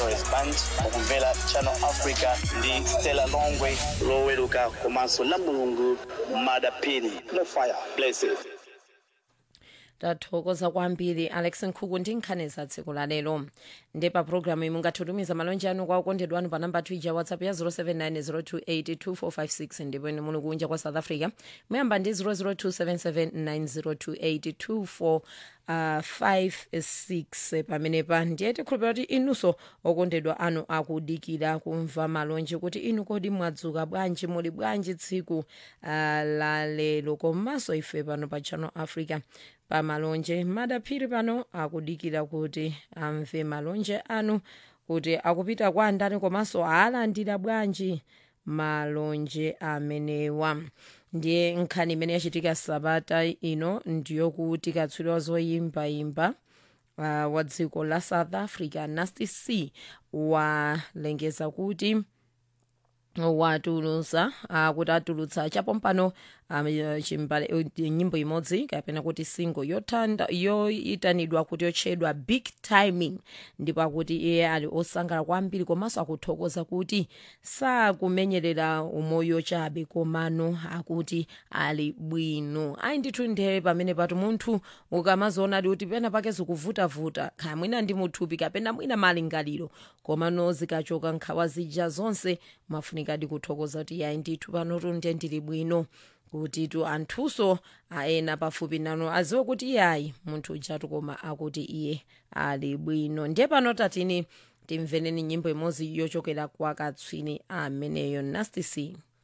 SOS Band mukumvera Channel Africa ndi Stella Longwe loweruka komanso la mulungu madapini no fire blessed tathokoza kwambiri alex nkhuku ndi nkhani za tsiku la lero ndi pa programu iyi mungatitumiza malonje anu kwa okondedwa anu pa namba twitter whatsapp ya 0790282456 ndipo ine muli kunja kwa south africa muyamba ndi 00277902824 Uh, 56 pamenepa ndiye tikhulupira kuti inunso okondedwa anu akudikira kumva malonje kuti inu kodi mwadzuka bwanji muli bwanji tsiku uh, la lero komanso ife pano pa channel africa pa malonje madaphiri pano akudikira kuti amve malonje anu kuti akupita kwa ndani komanso alandira bwanji malonje amenewa ndiye nkhani imene yachitika sabata ino ndiyokuti katswiri wa zoyimbayimba uh, wa dziko la south africa nasty c walengeza kuti watulutsa uh, kuti atulutsa chapompano um, chimbale uh, nyimbo imodzi kapena kuti single yotanda yoyitanidwa kuti yotchedwa big timing ndipo akuti iye ali osangalala kwambiri komanso akuthokoza kuti sakumenyerera umoyo chabe komano akuti ali bwino ayi ndithu ndiye pamene patu munthu ukamaziona ali kuti pena pake zikuvutavuta kaya mwina ndi muthupi kapena mwina malingaliro komano zikachoka nkhawa zija zonse mafunikadi kuthokoza kuti yayi ndithu panotu ndiye ndili bwino kuti tu anthunso aena pafupi nano aziwe kuti iye ayi munthu ujatu koma akuti iye ali bwino ndiye pano tatini timveneni nyimbo imodzi yochokera kwa katswiri ameneyo nasty c